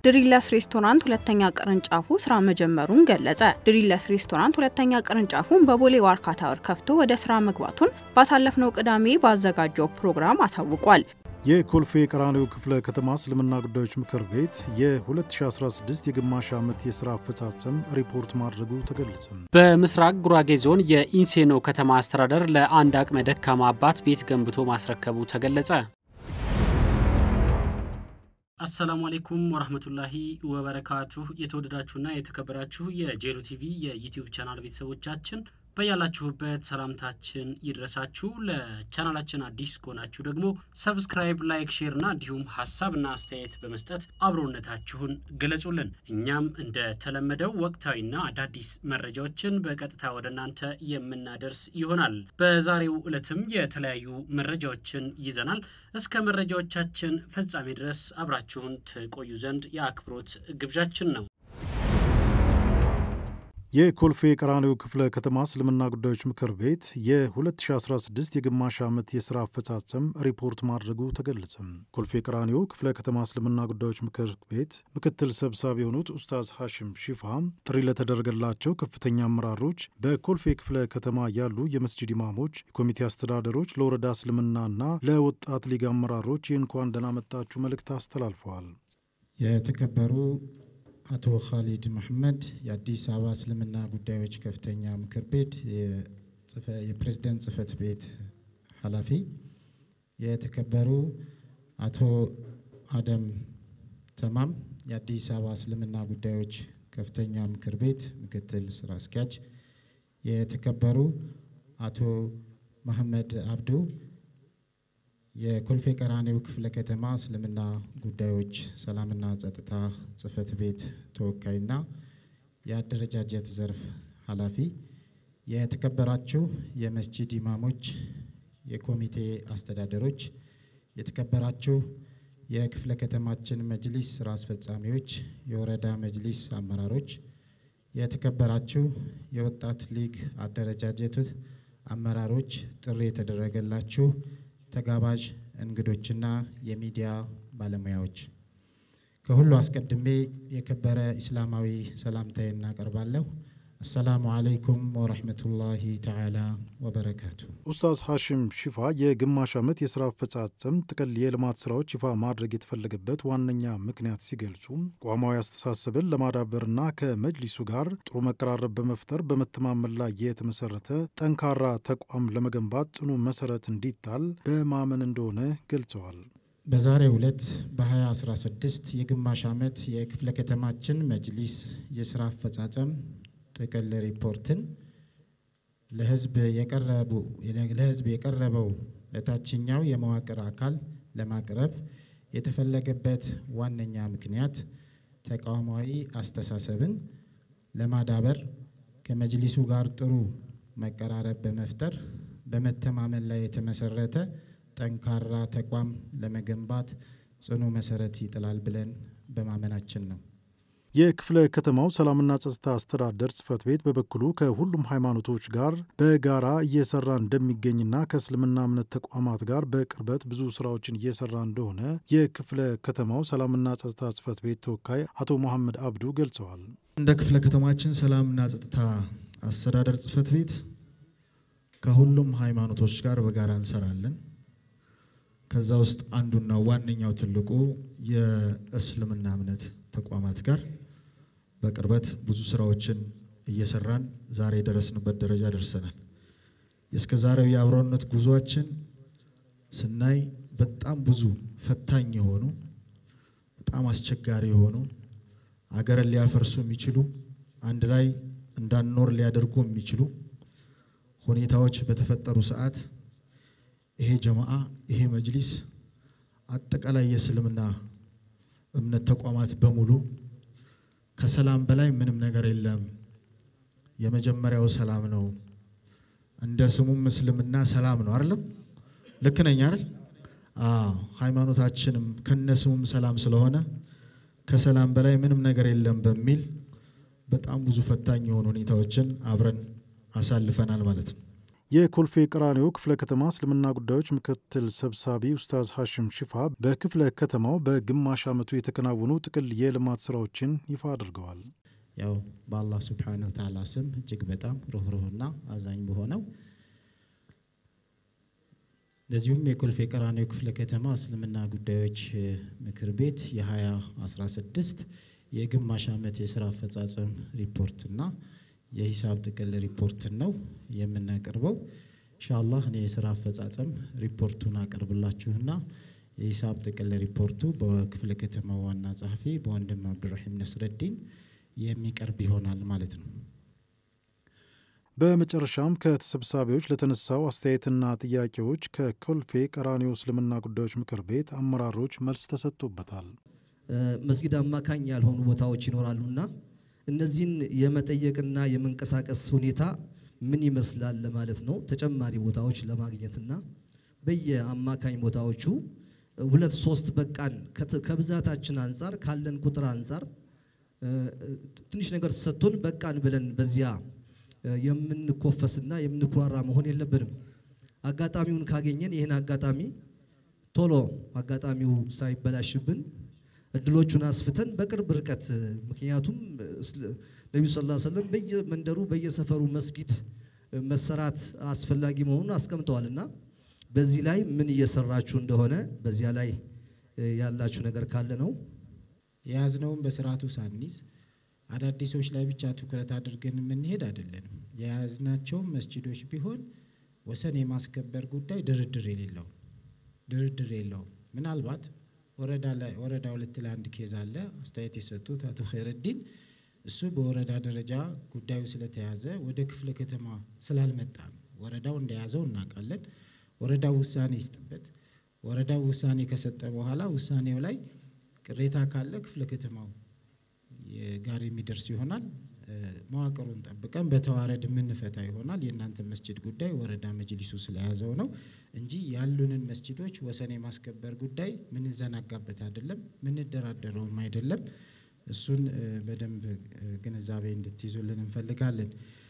ድሪለስ ሬስቶራንት ሁለተኛ ቅርንጫፉ ስራ መጀመሩን ገለጸ። ድሪለስ ሬስቶራንት ሁለተኛ ቅርንጫፉን በቦሌ ዋርካ ታወር ከፍቶ ወደ ስራ መግባቱን ባሳለፍነው ቅዳሜ ባዘጋጀው ፕሮግራም አሳውቋል። የኮልፌ ቀራኒዮ ክፍለ ከተማ እስልምና ጉዳዮች ምክር ቤት የ2016 የግማሽ ዓመት የሥራ አፈጻጸም ሪፖርት ማድረጉ ተገለጸ። በምስራቅ ጉራጌ ዞን የኢንሴኖ ከተማ አስተዳደር ለአንድ አቅመ ደካማ አባት ቤት ገንብቶ ማስረከቡ ተገለጸ። አሰላሙ አሌይኩም ወረህመቱላሂ ወበረካቱሁ። የተወደዳችሁና የተከበራችሁ የጄሎ ቲቪ የዩቲዩብ ቻናል ቤተሰቦቻችን በያላችሁበት ሰላምታችን ይድረሳችሁ። ለቻናላችን አዲስ ከሆናችሁ ደግሞ ሰብስክራይብ፣ ላይክ፣ ሼር እና እንዲሁም ሀሳብና አስተያየት በመስጠት አብሮነታችሁን ገለጹልን። እኛም እንደተለመደው ወቅታዊና አዳዲስ መረጃዎችን በቀጥታ ወደ እናንተ የምናደርስ ይሆናል። በዛሬው ዕለትም የተለያዩ መረጃዎችን ይዘናል። እስከ መረጃዎቻችን ፍጻሜ ድረስ አብራችሁን ትቆዩ ዘንድ የአክብሮት ግብዣችን ነው። የኮልፌ ቀራኒዮ ክፍለ ከተማ እስልምና ጉዳዮች ምክር ቤት የ2016 የግማሽ ዓመት የሥራ አፈጻጸም ሪፖርት ማድረጉ ተገለጸ። ኮልፌ ቀራኒዮ ክፍለ ከተማ እስልምና ጉዳዮች ምክር ቤት ምክትል ሰብሳቢ የሆኑት ኡስታዝ ሐሽም ሺፋ ጥሪ ለተደረገላቸው ከፍተኛ አመራሮች፣ በኮልፌ ክፍለ ከተማ ያሉ የመስጂድ ኢማሞች፣ የኮሚቴ አስተዳደሮች፣ ለወረዳ እስልምናና ለወጣት ሊግ አመራሮች የእንኳን ደህና መጣችሁ መልእክት አስተላልፈዋል። የተከበሩ አቶ ካሊድ መሐመድ የአዲስ አበባ እስልምና ጉዳዮች ከፍተኛ ምክር ቤት የፕሬዝደንት ጽህፈት ቤት ኃላፊ፣ የተከበሩ አቶ አደም ተማም የአዲስ አበባ እስልምና ጉዳዮች ከፍተኛ ምክር ቤት ምክትል ስራ አስኪያጅ፣ የተከበሩ አቶ መሐመድ አብዱ የኮልፌ ቀራኒዮ ክፍለ ከተማ እስልምና ጉዳዮች ሰላምና ጸጥታ ጽህፈት ቤት ተወካይና የአደረጃጀት ዘርፍ ኃላፊ፣ የተከበራችሁ የመስጂድ ኢማሞች፣ የኮሚቴ አስተዳደሮች፣ የተከበራችሁ የክፍለ ከተማችን መጅሊስ ስራ አስፈጻሚዎች፣ የወረዳ መጅሊስ አመራሮች፣ የተከበራችሁ የወጣት ሊግ አደረጃጀት አመራሮች፣ ጥሪ የተደረገላችሁ ተጋባዥ እንግዶችና የሚዲያ ባለሙያዎች ከሁሉ አስቀድሜ የከበረ ኢስላማዊ ሰላምታዬ እናቀርባለሁ። አሰላሙ አለይኩም ወረሕመቱላሂ ተዓላ ወበረካቱ። ኡስታዝ ሐሽም ሺፋ የግማሽ ዓመት የሥራ አፈጻጸም ጥቅል የልማት ሥራዎች ይፋ ማድረግ የተፈለገበት ዋነኛ ምክንያት ሲገልጹ ቋማዊ አስተሳሰብን ለማዳበርና ከመጅሊሱ ጋር ጥሩ መቀራረብ በመፍጠር በመተማመን ላይ የተመሰረተ ጠንካራ ተቋም ለመገንባት ጽኑ መሰረት እንዲጣል በማመን እንደሆነ ገልጸዋል። በዛሬው ዕለት በ2016 የግማሽ ዓመት የክፍለ ከተማችን መጅሊስ የሥራ አፈጻጸም ጥቅል ሪፖርትን ለሕዝብ የቀረበው ለታችኛው የመዋቅር አካል ለማቅረብ የተፈለገበት ዋነኛ ምክንያት ተቋማዊ አስተሳሰብን ለማዳበር ከመጅሊሱ ጋር ጥሩ መቀራረብ በመፍጠር በመተማመን ላይ የተመሰረተ ጠንካራ ተቋም ለመገንባት ጽኑ መሰረት ይጥላል ብለን በማመናችን ነው። የክፍለ ከተማው ሰላምና ጸጥታ አስተዳደር ጽህፈት ቤት በበኩሉ ከሁሉም ሃይማኖቶች ጋር በጋራ እየሰራ እንደሚገኝና ከእስልምና እምነት ተቋማት ጋር በቅርበት ብዙ ስራዎችን እየሰራ እንደሆነ የክፍለ ከተማው ሰላምና ጸጥታ ጽህፈት ቤት ተወካይ አቶ መሐመድ አብዱ ገልጸዋል። እንደ ክፍለ ከተማችን ሰላምና ጸጥታ አስተዳደር ጽህፈት ቤት ከሁሉም ሃይማኖቶች ጋር በጋራ እንሰራለን። ከዛ ውስጥ አንዱና ዋነኛው ትልቁ የእስልምና እምነት ተቋማት ጋር በቅርበት ብዙ ስራዎችን እየሰራን ዛሬ የደረስንበት ደረጃ ደርሰናል። የእስከ ዛሬው የአብሮነት ጉዟችን ስናይ በጣም ብዙ ፈታኝ የሆኑ በጣም አስቸጋሪ የሆኑ አገርን ሊያፈርሱ የሚችሉ አንድ ላይ እንዳንኖር ሊያደርጉ የሚችሉ ሁኔታዎች በተፈጠሩ ሰዓት ይሄ ጀማዓ ይሄ መጅሊስ አጠቃላይ የእስልምና እምነት ተቋማት በሙሉ ከሰላም በላይ ምንም ነገር የለም፣ የመጀመሪያው ሰላም ነው። እንደ ስሙም እስልምና ሰላም ነው አይደለም? ልክ ነኝ አይደል? አዎ። ሃይማኖታችንም ከነ ስሙም ሰላም ስለሆነ ከሰላም በላይ ምንም ነገር የለም በሚል በጣም ብዙ ፈታኝ የሆኑ ሁኔታዎችን አብረን አሳልፈናል ማለት ነው። የኮልፌ ቀራኒዮ ክፍለ ከተማ እስልምና ጉዳዮች ምክትል ሰብሳቢ ኡስታዝ ሐሽም ሽፋ በክፍለ ከተማው በግማሽ ዓመቱ የተከናወኑ ጥቅል የልማት ስራዎችን ይፋ አድርገዋል። ያው በአላህ ሱብሓነሁ ወተዓላ ስም እጅግ በጣም ሩህሩህና አዛኝ በሆነው እንደዚሁም የኮልፌ ቀራኒዮ ክፍለ ከተማ እስልምና ጉዳዮች ምክር ቤት የ2016 የግማሽ ዓመት የስራ አፈጻጸም ሪፖርትና የሂሳብ ጥቅል ሪፖርትን ነው የምናቀርበው። ኢንሻአላህ እኔ የስራ አፈጻጸም ሪፖርቱን አቀርብላችሁና የሂሳብ ጥቅል ሪፖርቱ በክፍለ ከተማው ዋና ጸሐፊ በወንድም አብዱራሂም ነስረዲን የሚቀርብ ይሆናል ማለት ነው። በመጨረሻም ከተሰብሳቢዎች ለተነሳው አስተያየትና ጥያቄዎች ከኮልፌ ቀራኒዮ እስልምና ጉዳዮች ምክር ቤት አመራሮች መልስ ተሰጥቶበታል። መስጊድ አማካኝ ያልሆኑ ቦታዎች ይኖራሉና እነዚህን የመጠየቅና የመንቀሳቀስ ሁኔታ ምን ይመስላል ለማለት ነው። ተጨማሪ ቦታዎች ለማግኘትና በየአማካኝ ቦታዎቹ ሁለት ሶስት በቃን ከብዛታችን አንጻር ካለን ቁጥር አንጻር ትንሽ ነገር ተሰጥቶን በቃን ብለን በዚያ የምንኮፈስና የምንኩራራ መሆን የለብንም። አጋጣሚውን ካገኘን ይህን አጋጣሚ ቶሎ አጋጣሚው ሳይበላሽብን እድሎቹን አስፍተን በቅርብ ርቀት ምክንያቱም ነቢዩ ሰለላሁ ዐለይሂ ወሰለም በየመንደሩ በየሰፈሩ መስጊድ መሰራት አስፈላጊ መሆኑን አስቀምጠዋል እና በዚህ ላይ ምን እየሰራችሁ እንደሆነ በዚያ ላይ ያላችሁ ነገር ካለ ነው። የያዝነውን በስርዓቱ ሳንይዝ አዳዲሶች ላይ ብቻ ትኩረት አድርገን የምንሄድ አይደለንም። የያዝናቸውም መስጂዶች ቢሆን ወሰን የማስከበር ጉዳይ ድርድር የሌለው ድርድር የለውም። ምናልባት ወረዳ ላይ ወረዳ ሁለት ላይ አንድ ኬዝ አለ። አስተያየት የሰጡት አቶ ኸይረዲን እሱ በወረዳ ደረጃ ጉዳዩ ስለተያዘ ወደ ክፍለ ከተማ ስላልመጣ ነው። ወረዳው እንደያዘው እናውቃለን። ወረዳው ውሳኔ ይስጥበት። ወረዳው ውሳኔ ከሰጠ በኋላ ውሳኔው ላይ ቅሬታ ካለ ክፍለ ከተማው ጋር የሚደርስ ይሆናል። መዋቅሩን ጠብቀን በተዋረድ የምንፈታ ይሆናል። የእናንተ መስጅድ ጉዳይ ወረዳ መጅሊሱ ስለያዘው ነው እንጂ ያሉንን መስጅዶች ወሰን የማስከበር ጉዳይ ምንዘናጋበት አይደለም፣ ምንደራደረውም አይደለም። እሱን በደንብ ግንዛቤ እንድትይዙልን እንፈልጋለን።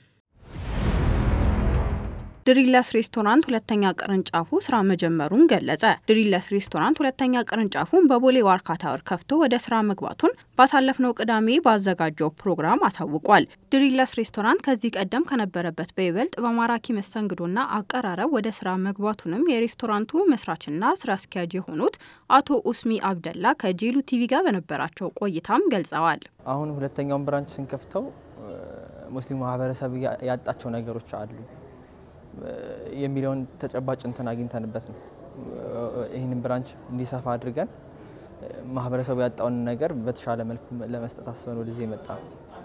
ድሪለስ ሬስቶራንት ሁለተኛ ቅርንጫፉ ስራ መጀመሩን ገለጸ። ድሪለስ ሬስቶራንት ሁለተኛ ቅርንጫፉን በቦሌ ዋርካ ታወር ከፍቶ ወደ ስራ መግባቱን ባሳለፍነው ቅዳሜ ባዘጋጀው ፕሮግራም አሳውቋል። ድሪለስ ሬስቶራንት ከዚህ ቀደም ከነበረበት በይበልጥ በማራኪ መስተንግዶና አቀራረብ ወደ ስራ መግባቱንም የሬስቶራንቱ መስራችና ስራ አስኪያጅ የሆኑት አቶ ኡስሚ አብደላ ከጄሉ ቲቪ ጋር በነበራቸው ቆይታም ገልጸዋል። አሁን ሁለተኛውን ብራንች ስንከፍተው ሙስሊሙ ማህበረሰብ ያጣቸው ነገሮች አሉ የሚለውን ተጨባጭ እንትን አግኝተንበት ነው። ይህንን ብራንች እንዲሰፋ አድርገን ማህበረሰቡ ያጣውን ነገር በተሻለ መልኩ ለመስጠት አስበን ወደዚህ የመጣ ነው።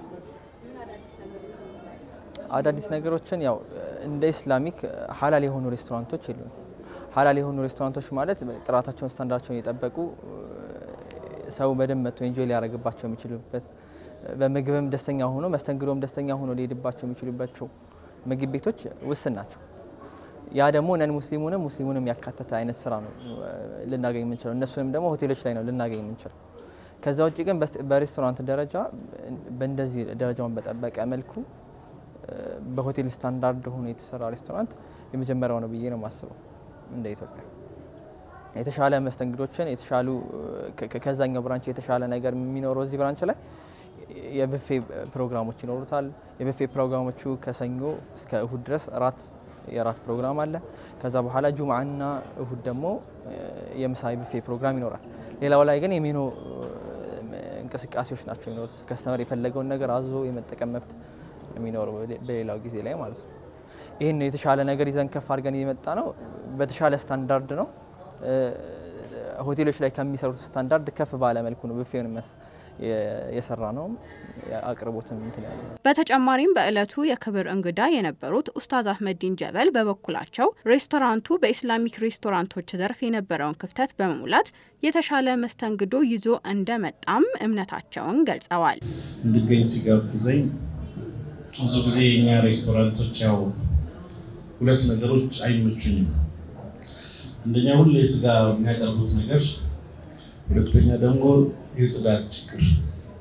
አዳዲስ ነገሮችን ያው እንደ ኢስላሚክ ሀላል የሆኑ ሬስቶራንቶች የሉም። ሀላል የሆኑ ሬስቶራንቶች ማለት ጥራታቸውን፣ ስታንዳርዳቸውን የጠበቁ ሰው በደንብ መጥቶ ኤንጆይ ሊያደርግባቸው የሚችሉበት በምግብም ደስተኛ ሆኖ መስተንግዶም ደስተኛ ሆኖ ሊሄድባቸው የሚችሉባቸው ምግብ ቤቶች ውስን ናቸው። ያ ደግሞ ነን ሙስሊሙንም ሙስሊሙንም ያካተተ አይነት ስራ ነው ልናገኝ የምንችለው። እነሱንም ደግሞ ሆቴሎች ላይ ነው ልናገኝ የምንችለው። ከዛ ውጭ ግን በሬስቶራንት ደረጃ በእንደዚህ ደረጃውን በጠበቀ መልኩ በሆቴል ስታንዳርድ ሆኖ የተሰራ ሬስቶራንት የመጀመሪያው ነው ብዬ ነው የማስበው። እንደ ኢትዮጵያ የተሻለ መስተንግዶችን የተሻሉ ከዛኛው ብራንች የተሻለ ነገር የሚኖረው እዚህ ብራንች ላይ የብፌ ፕሮግራሞች ይኖሩታል። የብፌ ፕሮግራሞቹ ከሰኞ እስከ እሁድ ድረስ እራት የራት ፕሮግራም አለ። ከዛ በኋላ ጁምዓና እሁድ ደግሞ የምሳ የብፌ ፕሮግራም ይኖራል። ሌላው ላይ ግን የሜኖ እንቅስቃሴዎች ናቸው የሚኖሩት። ከስተመር የፈለገውን ነገር አዞ የመጠቀም መብት የሚኖረው በሌላው ጊዜ ላይ ማለት ነው። ይህን የተሻለ ነገር ይዘን ከፍ አድርገን የመጣ ነው። በተሻለ ስታንዳርድ ነው። ሆቴሎች ላይ ከሚሰሩት ስታንዳርድ ከፍ ባለ መልኩ ነው ብፌውን የሰራ ነው አቅርቦትም እንትን ያለ ነው። በተጨማሪም በዕለቱ የክብር እንግዳ የነበሩት ኡስታዝ አህመዲን ጀበል በበኩላቸው ሬስቶራንቱ በኢስላሚክ ሬስቶራንቶች ዘርፍ የነበረውን ክፍተት በመሙላት የተሻለ መስተንግዶ ይዞ እንደመጣም እምነታቸውን ገልጸዋል። እንድገኝ ሲጋብዘኝ ብዙ ጊዜ የኛ ሬስቶራንቶች ያው ሁለት ነገሮች አይመቹኝም። አንደኛ ሁሌ ስጋ የሚያቀርቡት ነገር፣ ሁለተኛ ደግሞ የጽዳት ችግር።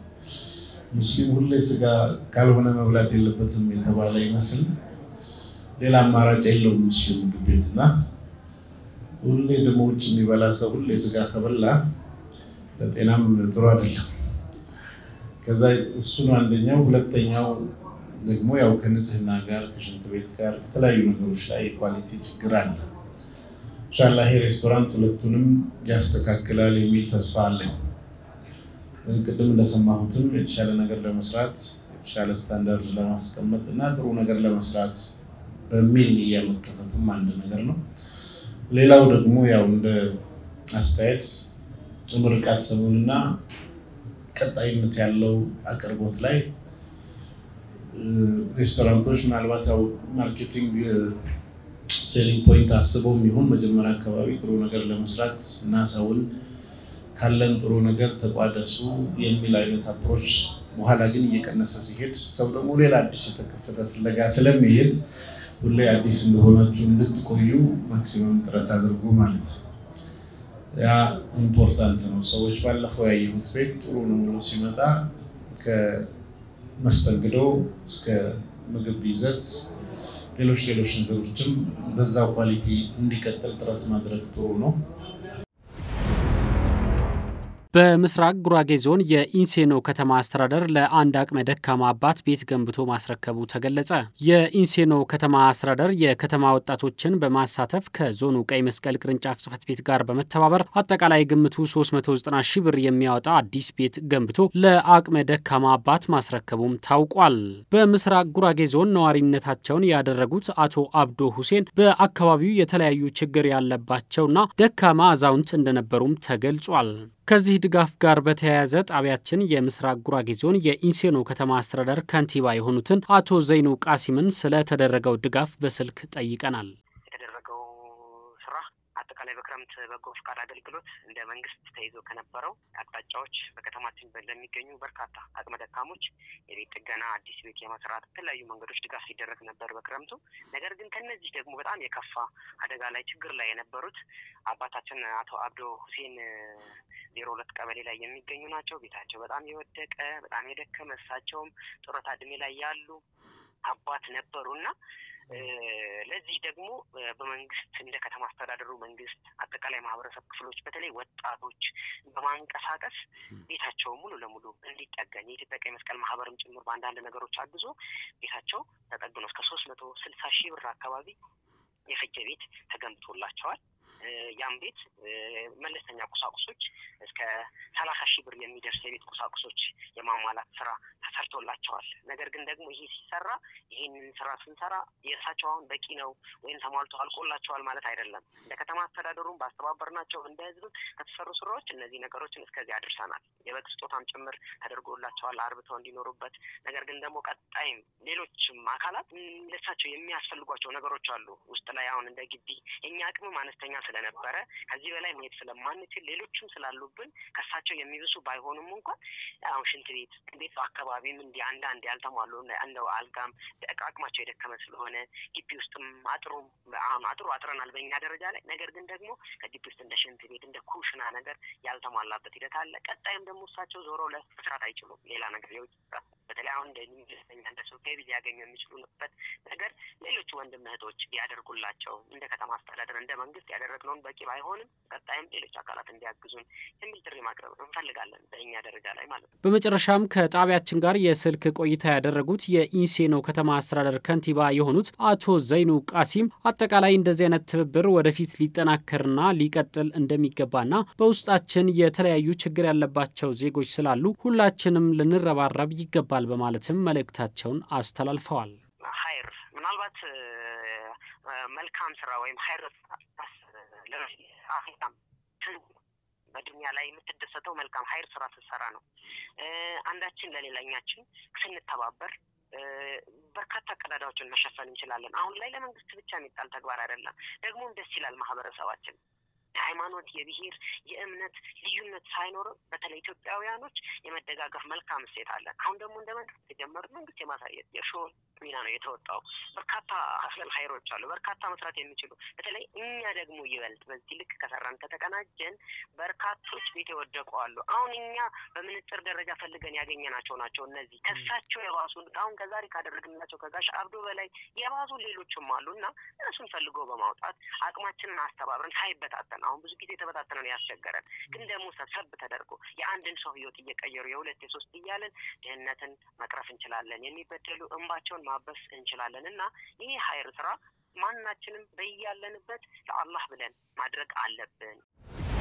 ሙስሊም ሁሌ ስጋ ካልሆነ መብላት የለበትም የተባለ ይመስል ሌላ አማራጭ የለውም ሙስሊም ምግብ ቤት እና ሁሌ ደግሞ ውጭ የሚበላ ሰው ሁሌ ስጋ ከበላ ለጤናም ጥሩ አይደለም። ከዛ እሱ ነው አንደኛው። ሁለተኛው ደግሞ ያው ከንጽህና ጋር ከሽንት ቤት ጋር ከተለያዩ ነገሮች ላይ የኳሊቲ ችግር አለ። ኢንሻላ ይሄ ሬስቶራንት ሁለቱንም ያስተካክላል የሚል ተስፋ አለኝ። ቅድም እንደሰማሁትም የተሻለ ነገር ለመስራት የተሻለ ስታንዳርድ ለማስቀመጥ እና ጥሩ ነገር ለመስራት በሚል እያመከፈቱም አንድ ነገር ነው። ሌላው ደግሞ ያው እንደ አስተያየት ምርቃት ሰሞንና ቀጣይነት ያለው አቅርቦት ላይ ሬስቶራንቶች ምናልባት ያው ማርኬቲንግ ሴሊንግ ፖይንት አስበው የሚሆን መጀመሪያ አካባቢ ጥሩ ነገር ለመስራት እና ሰውን ካለን ጥሩ ነገር ተቋደሱ የሚል አይነት አፕሮች፣ በኋላ ግን እየቀነሰ ሲሄድ ሰው ደግሞ ሌላ አዲስ የተከፈተ ፍለጋ ስለሚሄድ ሁሌ አዲስ እንደሆናችሁ እንድትቆዩ ማክሲመም ጥረት አድርጉ ማለት ነው። ያ ኢምፖርታንት ነው። ሰዎች ባለፈው ያየሁት ቤት ጥሩ ነው ብሎ ሲመጣ ከመስተንግዶ እስከ ምግብ ይዘት፣ ሌሎች ሌሎች ነገሮችም በዛው ኳሊቲ እንዲቀጥል ጥረት ማድረግ ጥሩ ነው። በምስራቅ ጉራጌ ዞን የኢንሴኖ ከተማ አስተዳደር ለአንድ አቅመ ደካማ አባት ቤት ገንብቶ ማስረከቡ ተገለጸ። የኢንሴኖ ከተማ አስተዳደር የከተማ ወጣቶችን በማሳተፍ ከዞኑ ቀይ መስቀል ቅርንጫፍ ጽሕፈት ቤት ጋር በመተባበር አጠቃላይ ግምቱ 390 ሺህ ብር የሚያወጣ አዲስ ቤት ገንብቶ ለአቅመ ደካማ አባት ማስረከቡም ታውቋል። በምስራቅ ጉራጌ ዞን ነዋሪነታቸውን ያደረጉት አቶ አብዶ ሁሴን በአካባቢው የተለያዩ ችግር ያለባቸውና ደካማ አዛውንት እንደነበሩም ተገልጿል። ከዚህ ድጋፍ ጋር በተያያዘ ጣቢያችን የምስራቅ ጉራጌ ዞን የኢንሴኖ ከተማ አስተዳደር ከንቲባ የሆኑትን አቶ ዘይኑ ቃሲምን ስለተደረገው ድጋፍ በስልክ ጠይቀናል። የተደረገው ስራ አጠቃላይ በክረምት በጎ ፈቃድ አገልግሎት እንደ መንግስት ተይዞ ከነበረው አቅጣጫዎች በከተማችን ለሚገኙ በርካታ አቅመ ደካሞች የቤት ጥገና፣ አዲስ ቤት የመስራት የተለያዩ መንገዶች ድጋፍ ሲደረግ ነበር በክረምቱ። ነገር ግን ከነዚህ ደግሞ በጣም የከፋ አደጋ ላይ ችግር ላይ የነበሩት አባታችን አቶ አብዶ ሁሴን ዜሮ ሁለት ቀበሌ ላይ የሚገኙ ናቸው። ቤታቸው በጣም የወደቀ በጣም የደከመ እሳቸውም ጡረታ እድሜ ላይ ያሉ አባት ነበሩ እና ለዚህ ደግሞ በመንግስት እንደ ከተማ አስተዳደሩ መንግስት አጠቃላይ ማህበረሰብ ክፍሎች በተለይ ወጣቶች በማንቀሳቀስ ቤታቸው ሙሉ ለሙሉ እንዲጠገን የኢትዮጵያ ቀይ መስቀል ማህበርም ጭምር በአንዳንድ ነገሮች አግዞ ቤታቸው ተጠግኖ እስከ ሶስት መቶ ስልሳ ሺህ ብር አካባቢ የፈጀ ቤት ተገንብቶላቸዋል። ያም ቤት መለስተኛ ቁሳቁሶች እስከ ሰላሳ ሺህ ብር የሚደርስ የቤት ቁሳቁሶች የማሟላት ስራ ተሰርቶላቸዋል። ነገር ግን ደግሞ ይሄ ሲሰራ ይህንን ስራ ስንሰራ የእርሳቸው አሁን በቂ ነው ወይም ተሟልቶ አልቆላቸዋል ማለት አይደለም። እንደ ከተማ አስተዳደሩም ባስተባበርናቸው እንደ ህዝብም ከተሰሩ ስራዎች እነዚህ ነገሮችን እስከዚህ አድርሰናል። የበግ ስጦታም ጭምር ተደርጎላቸዋል አርብተው እንዲኖሩበት። ነገር ግን ደግሞ ቀጣይም ሌሎችም አካላት ለእሳቸው የሚያስፈልጓቸው ነገሮች አሉ ውስጥ ላይ አሁን እንደ ግቢ የኛ አቅምም አነስተኛ ስለነበረ ከዚህ በላይ መሄድ ስለማንችል ሌሎችም ስላሉብን ከሳቸው የሚብሱ ባይሆኑም እንኳን አሁን ሽንት ቤት ቤት አካባቢም እንዲ አንዳንድ ያልተሟሉ እንደው አልጋም አቅማቸው የደከመ ስለሆነ ግቢ ውስጥም አጥሩም አሁን አጥሩ አጥረናል በእኛ ደረጃ ላይ ነገር ግን ደግሞ ከግቢ ውስጥ እንደ ሽንት ቤት እንደ ኩሽና ነገር ያልተሟላበት ሂደት አለ። ቀጣይም ደግሞ እሳቸው ዞሮ ለመስራት አይችሉም። ሌላ ነገር የውጭ በተለይ አሁን እንደ ኢንቨስተኛ እንደ ሰው ገቢ ሊያገኙ የሚችሉበት ነገር ሌሎች ወንድም እህቶች ቢያደርጉላቸው እንደ ከተማ አስተዳደር እንደ መንግስት ያደረግነውን በቂ ባይሆንም ቀጣይም ሌሎች አካላት እንዲያግዙን የሚል ጥሪ ማቅረብ እንፈልጋለን በእኛ ደረጃ ላይ ማለት ነው። በመጨረሻም ከጣቢያችን ጋር የስልክ ቆይታ ያደረጉት የኢንሴኖ ከተማ አስተዳደር ከንቲባ የሆኑት አቶ ዘይኑ ቃሲም አጠቃላይ እንደዚህ አይነት ትብብር ወደፊት ሊጠናከርና ሊቀጥል እንደሚገባና በውስጣችን የተለያዩ ችግር ያለባቸው ዜጎች ስላሉ ሁላችንም ልንረባረብ ይገባል በማለትም መልእክታቸውን አስተላልፈዋል። ሀይር ምናልባት መልካም ስራ ወይም ሀይር በዱኒያ ላይ የምትደሰተው መልካም ሀይር ስራ ስትሰራ ነው። አንዳችን ለሌላኛችን ስንተባበር በርካታ ቀዳዳዎችን መሸፈን እንችላለን። አሁን ላይ ለመንግስት ብቻ የሚጣል ተግባር አይደለም። ደግሞም ደስ ይላል። ማህበረሰባችን የሃይማኖት፣ የብሔር፣ የእምነት ልዩነት ሳይኖርም በተለይ ኢትዮጵያውያኖች የመደጋገፍ መልካም እሴት አለ። አሁን ደግሞ እንደ መንግስት የጀመሩት መንግስት የማሳየት የሾል ሚና ነው የተወጣው። በርካታ አፍለል ሀይሮች አሉ፣ በርካታ መስራት የሚችሉ በተለይ እኛ ደግሞ ይበልጥ በዚህ ልክ ከሰራን ከተቀናጀን በርካቶች ቤት የወደቁ አሉ። አሁን እኛ በምንጽር ደረጃ ፈልገን ያገኘናቸው ናቸው። እነዚህ ከሳቸው የባሱ አሁን ከዛሬ ካደረግንላቸው ከጋሽ አብዶ በላይ የባሱ ሌሎችም አሉ እና እነሱን ፈልጎ በማውጣት አቅማችንን አስተባብረን ሳይበታተን አሁን ብዙ ጊዜ የተበታተነ ነው ያስቸገረን፣ ግን ደግሞ ሰብሰብ ተደርጎ የአንድን ሰው ህይወት እየቀየሩ የሁለት የሶስት እያለን ድህነትን መቅረፍ እንችላለን። የሚበደሉ እንባቸውን ማበስ እንችላለን እና ይህ ሀይር ስራ ማናችንም በያለንበት ለአላህ ብለን ማድረግ አለብን።